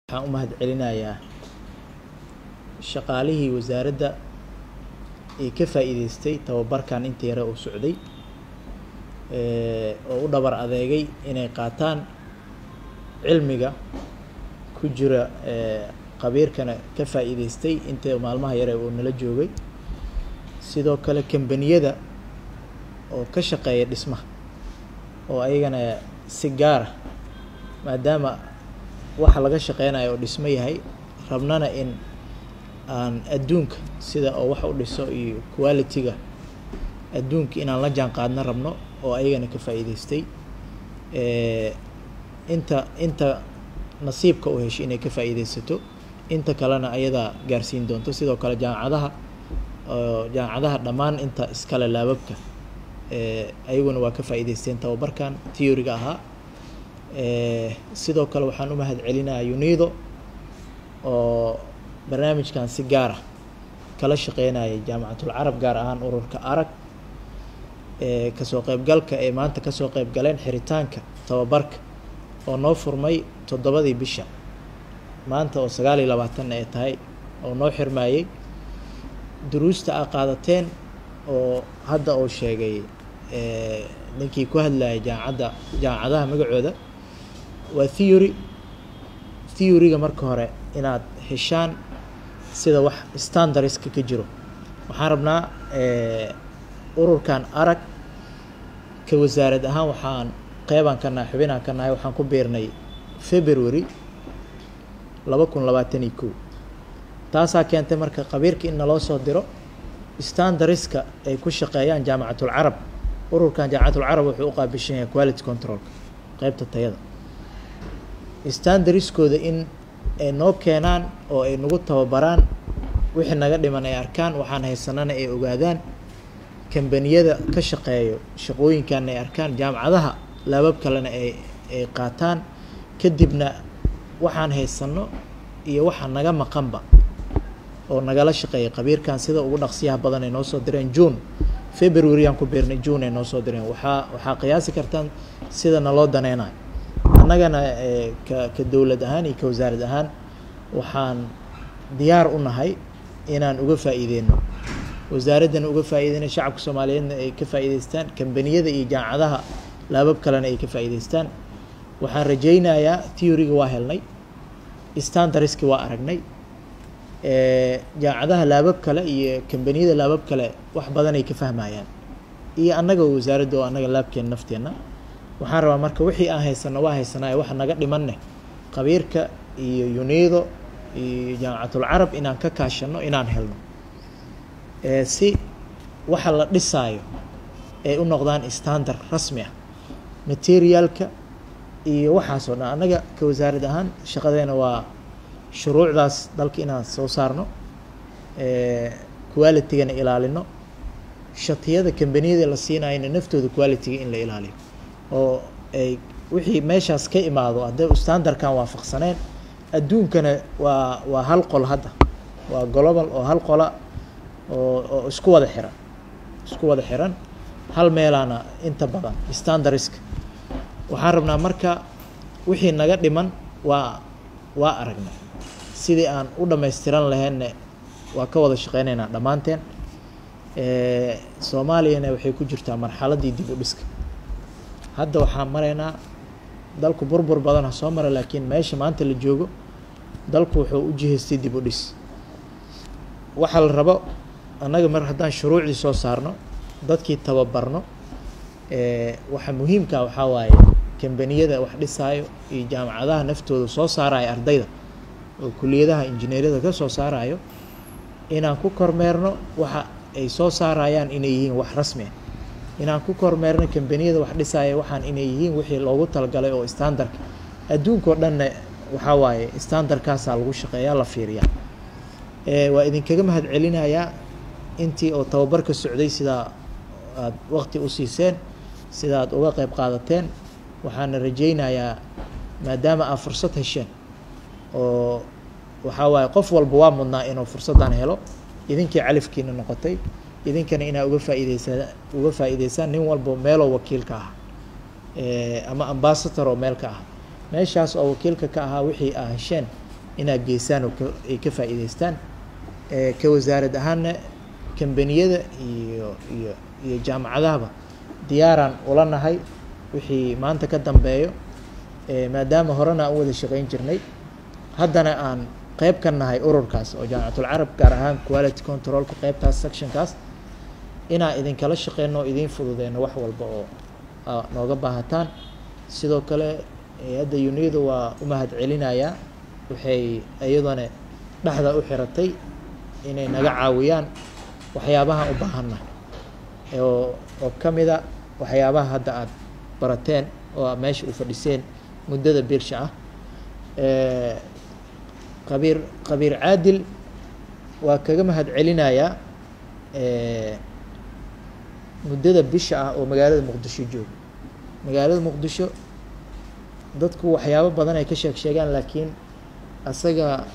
waxaan u mahadcelinayaa shaqaalihii wasaaradda ee ka faa'iideystay tababarkan inta yare uu socday oo u dhabar adeegay inay qaataan cilmiga ku jira qabiirkana ka faa'iideystay inta maalmaha yare uu nala joogay sidoo kale kambaniyada oo ka shaqeeya dhismaha oo ayagana si gaara maadaama waxa laga shaqeynayo oo dhismo yahay rabnana in aan adduunka sida oo wax u dhiso iyo quality-ga adduunka inaan la jaan qaadna rabno oo ayagana ka faa'iideystay inta inta nasiibka u heshay inay ka faa'iideysato inta kalena ayadaa gaarsiin doonto sidoo kale jaamacadaha jaamacadaha dhammaan inta iskale laababka ayaguna waa ka faa'iideysteen tababarkan theory-ga ahaa sidoo kale waxaan u mahad celinayaa unido oo barnaamijkan si gaara kala shaqeynayay jaamacatul carab gaar ahaan ururka arag kasoo qeybgalka ee maanta kasoo qeyb galeen xiritaanka tababarka oo noo furmay toddobadii bisha maanta oo sagaal iyo labaatan ay tahay oo noo xirmayey duruusta a qaadateen oo hadda uu sheegay ninkii ku hadlayay jaamacadda jaamacadaha magacooda waa theory theory-ga marka hore inaad heshaan sida wax standardska ka jiro waxaan rabnaa ururkan arag ka wasaarad ahaan waxaan qeybaan ka nahay xubinaan ka nahay waxaan ku biirnay february laba kun labaatan iyo kow taasaa keentay marka qabiirka in naloo soo diro standardska ay ku shaqeeyaan jaamacatul carab ururkan jaamacatul carab wuxuu u qaabishan yahay quality controlka qeybta tayada standardskooda in ay noo keenaan oo ay nagu tababaraan wixii naga dhiman ay arkaan waxaan haysanana ay ogaadaan kambaniyada ka shaqeeyo shaqooyinkan ay arkaan jaamacadaha laabab kalena ay ay qaataan kadibna waxaan haysano iyo waxa naga maqanba oo nagala shaqeeya qabiirkan sida ugu dhaqsiyaha badan ay noo soo direen june february aan ku biirnay june ay noo soo direen waxaa waxaa qiyaasi kartaan sida naloo daneynayo annagana ka ka dowlad ahaan iyo ka wasaarad ahaan waxaan diyaar u nahay inaan uga faa'iideyno wasaaraddana uga faa'iideyno shacabka soomaaliyeedna ay ka faa'iideystaan kambaniyada iyo jaamacadaha laabab kalena ay ka faa'iideystaan waxaan rajaynayaa theory-ga waa helnay standardski waa aragnay jaamacadaha laabab kale iyo kambaniyada laabab kale wax badanay ka fahmayaan iyo annaga wasaaradda oo annaga laabkeena nafteenna waxaan rabaa marka wixii aan haysano waa haysanaayo waxa naga dhimanne qabiirka iyo unido iyo jaamacatul carab inaan ka kaashano inaan helno si waxa la dhisaayo ay u noqdaan standard rasmi ah materialka iyo waxaasoo dhan annaga ka wasaarad ahaan shaqadeena waa shuruucdaas dalka inaan soo saarno quality-gana ilaalino shatiyada kambaniyada la siinayana naftooda quality-ga in la ilaaliyo oo ay wixii meeshaas ka imaado hadday standardkan waafaqsaneen adduunkana waa waa hal qol hadda waa global oo hal qola oo oo isku wada xiran isku wada xiran hal meelaana inta badan standardska waxaan rabnaa marka wixii naga dhiman waa waa aragnay sidii aan u dhamaystiran laheynne waa ka wada shaqeyneynaa dhammaanteen soomaaliyana waxay ku jirtaa marxaladdii dib u dhiska hadda waxaan maraynaa dalku burbur badan ha soo mara laakiin meesha maanta la joogo dalku wuxuu u jihaystay dib u dhis waxaa la rabo annaga mar haddaan shuruucdii soo saarno dadkii tababarno waxa muhiimka waxaa waaye kambaniyada wax dhisaayo iyo jaamacadaha naftooda soo saarayo ardayda oo kuliyadaha injineeriyada ka soo saarayo inaan ku kormeerno waxa ay soo saarayaan inay yihiin wax rasmi ah inaan ku kormeerno kambaniyada wax dhisaya waxaan inay yihiin wixii loogu talagalay oo standardka adduunkao dhanna waxaa waaye standardkaasaa lagu shaqeeyaa la fiiriyaa waa idinkaga mahad celinayaa intii oo tababarka socday sidaa aada waqti u siiseen sida aad uga qeyb qaadateen waxaana rajaynayaa maadaama aad fursad hesheen oo waxaa waaye qof walba waa mudnaa inuu fursaddan helo idinkii califkiina noqotay idinkana inaa uga faa'iideysaa uga faa'iideysaan nin walba meeloo wakiilka ah ama ambasador oo meel ka ah meeshaas oo wakiilka ka ahaa wixii aa hesheen inaad geysaan oo ka ay ka faa'iideystaan ka wasaarad ahaanna kambaniyada iyo iyo iyo jaamacadahaba diyaaraan ula nahay wixii maanta ka dambeeyo maadaama horena aan u wada shaqeyn jirnay haddana aan qeyb ka nahay ururkaas oo jaamacatul carab gaar ahaan quality controlka qeybtaas sectionkaas inaan idinkala shaqeyno oo idiin fududeyno wax walba oo nooga baahataan sidoo kale hay-adda uniyada waa u mahad celinayaa waxay iyadana dhexda u xiratay inay naga caawiyaan waxyaabahaan u baahanna oo oo ka mida waxyaabaha hadda aada barateen oo a meesha u fadhiseen muddada birsha ah qabiir qabiir caadil waa kaga mahad celinayaa muddada bisha ah oo magaalada muqdisho jooga magaalada muqdisho dadku waxyaabo badan ay ka sheeg sheegaan laakiin asaga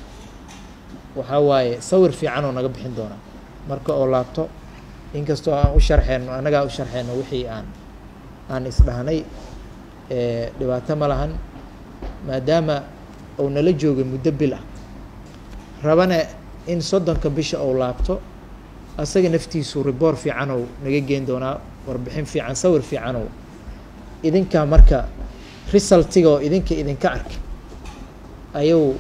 waxaa waaye sawir fiican oo naga bixin doonaa marka oo laabto inkastoo aan u sharxeyno annagaa u sharxeyno wixii aan aan isdhahnay dhibaato ma lahan maadaama uu nala joogay muddo bil ah rabana in soddonka bisha ou laabto asaga naftiisu riboor fiican ou naga geen doonaa warbixin fiican sawir fiican oo idinkaa marka resultiga oo idinka idinka arkay ayuu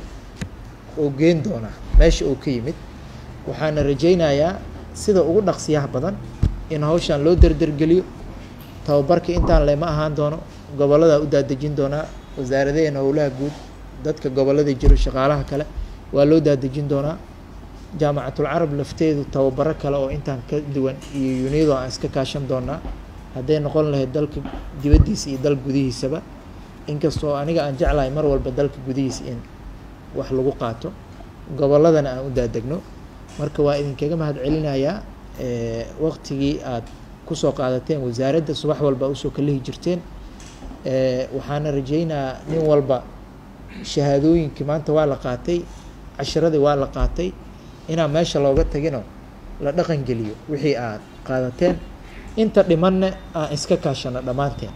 uu geen doonaa meesha uu ka yimid waxaana rajaynayaa sida ugu dhaqsiyaha badan in hawshan loo derdergeliyo tababarka intaan lema ahaan doono gobolladaa u daadejin doonaa wasaaradaheena howlaha guud dadka gobollada jiro shaqaalaha kale waa loo daadejin doonaa jaamacatul carab lafteedu tababaro kale oo intaan ka duwan iyo uniyado aan iska kaashan doonaa hadday noqon lahayd dalka dibaddiisa iyo dal gudihiisaba inkastoo aniga aan jeclahay mar walba dalka gudihiisa in wax lagu qaato gobolladana aan u daadegno marka waa idinkaga mahad celinayaa waqtigii aad kusoo qaadateen wasaaradda subax walba usoo kalihi jirteen waxaana rajaynayaa nin walba shahaadooyinkii maanta waa la qaatay cashiradii waa la qaatay inaan meesha looga tagino la dhaqan geliyo wixii aad qaadateen inta dhimanna aan iska kaashano dhammaanteen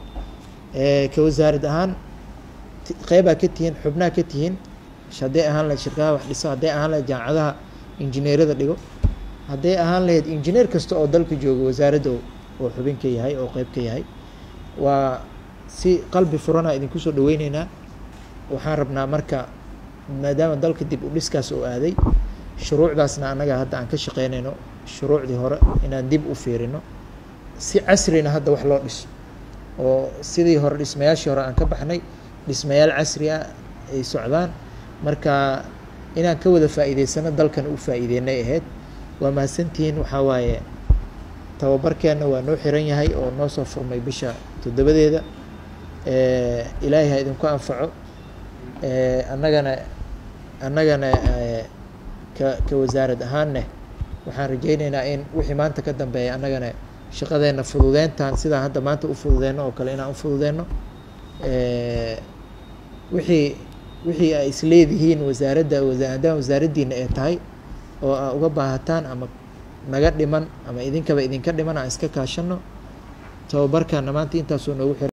ka wasaarad ahaan qeybaa ka tihiin xubnaha ka tihiin hadday ahaan lahayd shirkadaha wax dhiso hadday ahaan lahayd jaamacadaha injineerada dhigo hadday ahaan lahayd injineer kasta oo dalka jooga wasaaradda oo xubin ka yahay oo qeyb ka yahay waa si qalbi furana idinku soo dhaweyneynaa waxaan rabnaa marka maadaama dalka dib u dhiskaas oo aaday shuruucdaasna annaga hadda aan ka shaqeynayno shuruucdii hore inaan dib u fiirino si casrina hadda wax loo dhiso oo sidii hore dhismayaashii hore aan ka baxnay dhismayaal casri ah ay socdaan marka inaan ka wada faa'iideysano dalkan u faa'iideynay ahayd waa mahadsantihiin waxaa waaye tababarkeenna waa noo xiran yahay oo noo soo furmay bisha toddobadeeda ilaahay ha idinku anfaco annagana annagana ka ka wasaarad ahaanne waxaan rajayneynaa in wixii maanta ka dambeeya annagana shaqadeenna fududeyntaan sidaan hadda maanta u fududeyno oo kale inaan u fududeyno wixii wixii ay isleedihiin wasaaradda haddaan wasaaraddiina ay tahay oo aa uga baahataan ama naga dhiman ama idinkaba idinka dhiman aan iska kaashano tababarkaana maanta intaasoo noogu xiran